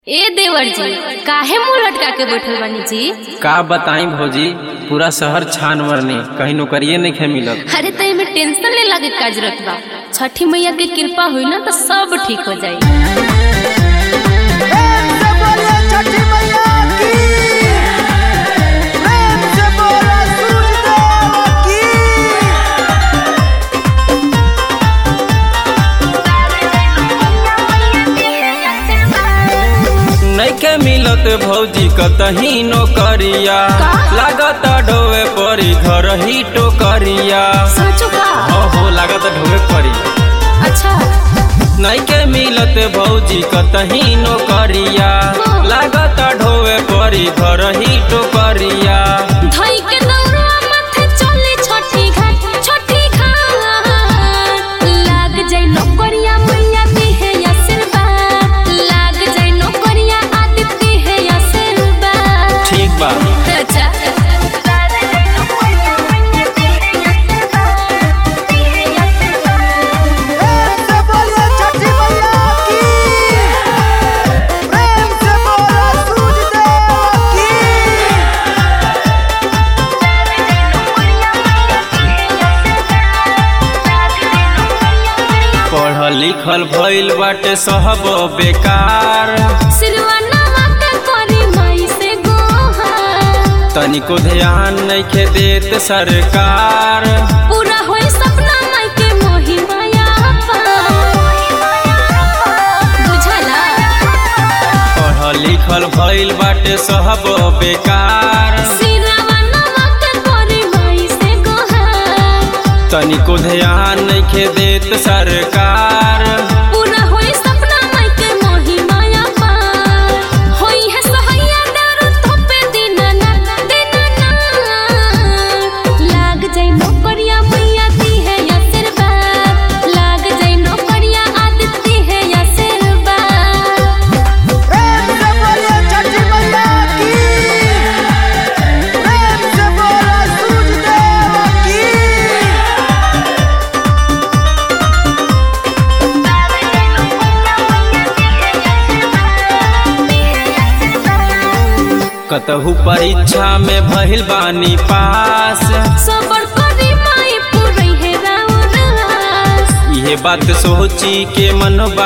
ए देवर जी काहे मुंह लटका के बैठल बानी जी का बताई भौजी पूरा शहर छान मरने कहीं नौकरिए नहीं खे मिलत अरे तो एमे टेंशन ले लागे काज रखबा छठी मैया के कृपा हुई ना तो सब ठीक हो जाई प्रेम से बोलिए छठी मैया की प्रेम से बोला सूरज देव की नहीं के मिलत भौजी कतही नौकरिया का? लागत ढोवे परी घर ही टोकरिया सोचो का हो हो लागत ढोवे परी अच्छा नहीं के मिलत भौजी कतही नौकरिया हाँ। लागत ढोवे परी घर ही टोकरिया धई के दौड़वा माथे चले छठी घाट छठी घाट लाग जाई नौकरिया मैया दी है आशीर्वाद लाग जाई नौकरिया आदित्य है आशीर्वाद ठीक बा अच्छा प्रेम से बोलिए छठी मैया की प्रेम से बोला सूरज देव की पढ़ल लिखल भइल बाटे सब बेकार सिरवा नवा के करी माई से गोहा तनिको ध्यान नहीं के देत सरकार पूरा होई सपना माई के मोही माया बुझला पढ़ल लिखल भइल बाटे सब बेकार सिरवा नवा के करी माई से गोहा तनिको ध्यान नहीं के देत सरकार पूरा होई सपना माई के मोही माया होई है सहैया डर थोपे दिना ना दिना ना लाग जाई नौकरिया मैया दी है आशीर्वाद लाग जाई नौकरिया आदित्य है आशीर्वाद प्रेम से बोलिए छठी मैया की प्रेम से बोला सूरज देव की कतहु परीक्षा में भइल बानी पास सबर करी माई पूरी है राउर आस इहे बात सोची के मन